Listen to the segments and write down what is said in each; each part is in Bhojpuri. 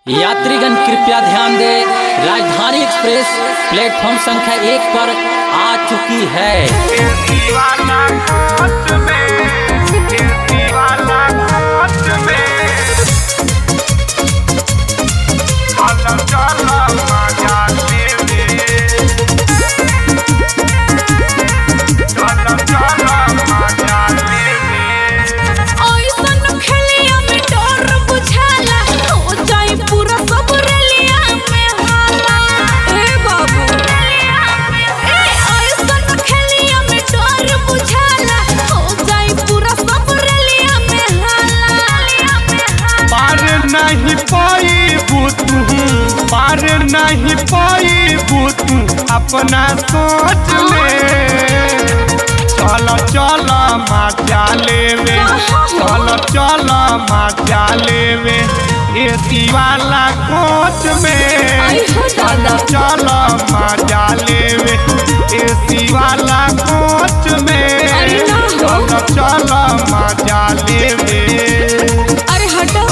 यात्रीगण कृपया ध्यान दें राजधानी एक्सप्रेस प्लेटफॉर्म संख्या एक पर आ चुकी है दीवाना कोच में दीवाना कोच में चलो चलो मजा लेवे चलो चलो मजा लेवे ओइसन खेलिया में डर बुझाला हो जाई पूरा सब रेलिया में हाला ए बाबू ए ओइसन खेलिया में डर बुझाला हो जाई पूरा सब रेलिया में हाला पार नहीं पाई तू पार नहीं पाई तू अपना सोच में चलो चलो मजा लेवे चलो चलो मजा लेवे एसी वाला कोच में आई हो चलो दादा। चलो मजा लेवे एसी वाला कोच में अरे ना हो। चलो चलो मजा लेवे अरे हटो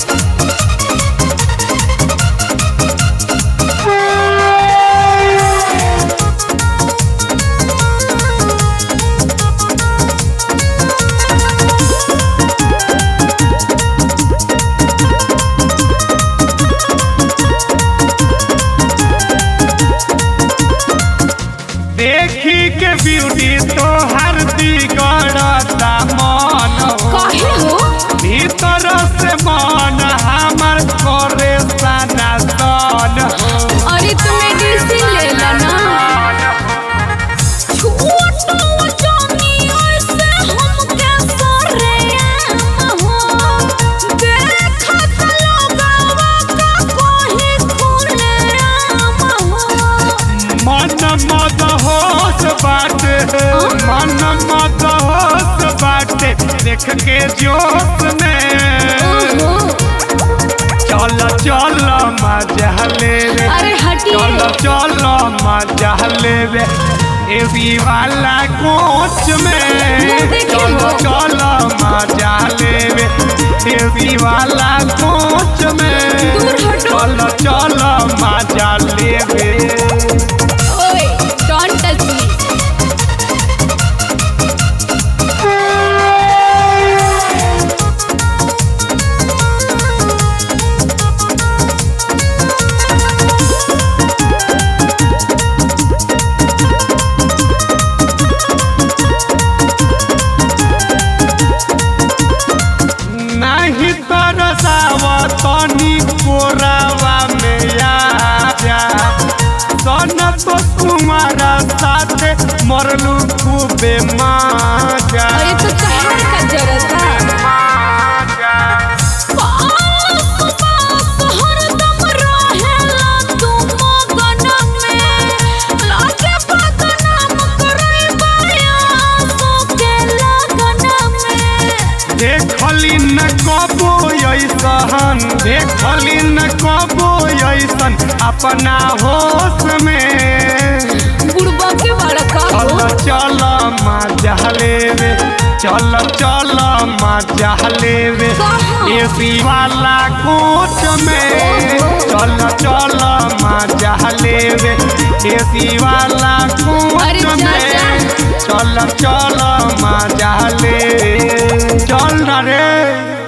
देखी के ब्यूटी तो हर दिगड़ता मन हो काहे हो भीतर से मन हमर करे सना सन हो अरे तुम मेडिसिन ले ला ना छोटो जानी ऐसे हम कैसे रे हो देखत लोगवा का कोही खुले राम हो मन मद होश बाटे मन मद होश बाटे देख के जोश में ओहो चल चल मजा लेवे अरे हटिए चलो चलो मजा लेवे एसी वाला कोच में देखिए चलो वो। चलो मजा लेवे एसी वाला कोच में दूर हटो। चलो चलो मजा लेवे ओए डोंट टच मी नहीं तरसाव तनी कोरावा में आ जा सन तो तुम्हारा साथे मरलू खूबे माजा अरे तो कहर का जरूरत है पास पास हरदम रहेला तू मगन में लागे बदनाम करई बाया के लगन में देखली न कबो ऐसन देखली न कबो ऐसन अपना होश में बुढ़बा के बड़ा का चल हो चल मजा लेवे चल चल मजा लेवे कहाँ? एसी वाला कोच में चल चल मजा लेवे एसी वाला अरे कोच जा, में जा। चल चल मजा ले चल न रे